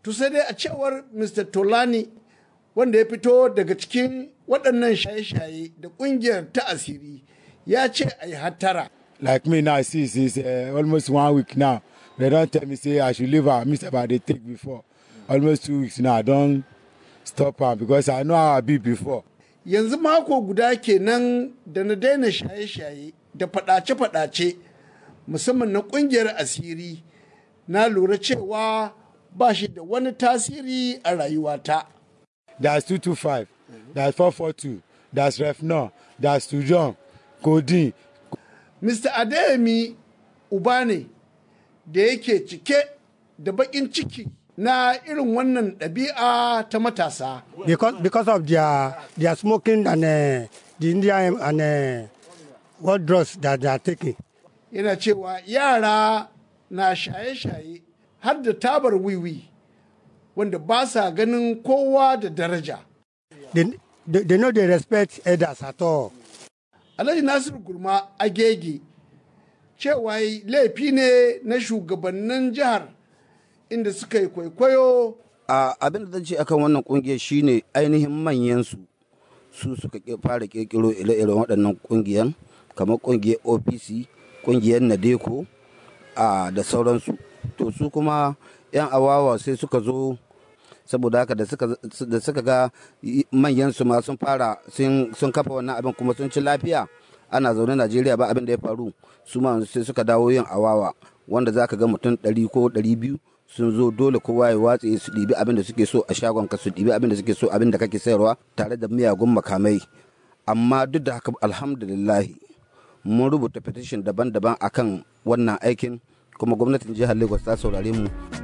To sai dai a cewar Mr. Tolani wanda ya fito daga cikin waɗannan shaye-shaye da ƙungiyar ta asiri ya ce a yi hattara. Like me now, see, since uh, almost one week now, they don't tell me say I should leave her. Miss about they take before. Almost two weeks now, I don't stop her because I know how I be before. Yanzu mako guda kenan da na daina shaye-shaye da faɗace-faɗace musamman na ƙungiyar asiri na lura cewa ba shi da wani tasiri a rayuwata. That's 225, that's 442, that's Refno, that's Tujon, Codeine. Mr. Adeyemi uba ne da yake cike da baƙin ciki na irin wannan ɗabi'a ta matasa. because because of their their smoking and uh, the Indian and uh, what drugs that they are taking. Yana cewa yara na shaye-shaye har da tabar wiwi wanda ba sa ganin kowa da daraja. They, they, they know they respect elders at all. Alhaji Nasiru Gurma Agege cewa yi laifi ne na shugabannin jihar inda suka yi kwaikwayo a abin da zan ce akan wannan kungiyar shine ainihin manyan su su suka ke- fara kirkiro ire-iren waɗannan kungiyan kamar kungiyar opc kungiyar nadeko a da sauransu to su kuma yan awawa sai suka zo saboda haka da suka da suka ga manyan su ma sun fara sun sun kafa wannan abin kuma sun ci lafiya ana zaune Najeriya ba abin da ya faru su ma sai suka dawo yin awawa wanda zaka ga mutum 100 ko 200 sun zo dole kowa ya watse su ɗibi abin da suke so a shagon ka su ɗibi abin da suke so abin da kake sayarwa tare da miyagun makamai amma duk da haka alhamdulillahi mun rubuta petition daban-daban akan wannan aikin kuma gwamnatin jihar lagos ta saurare mu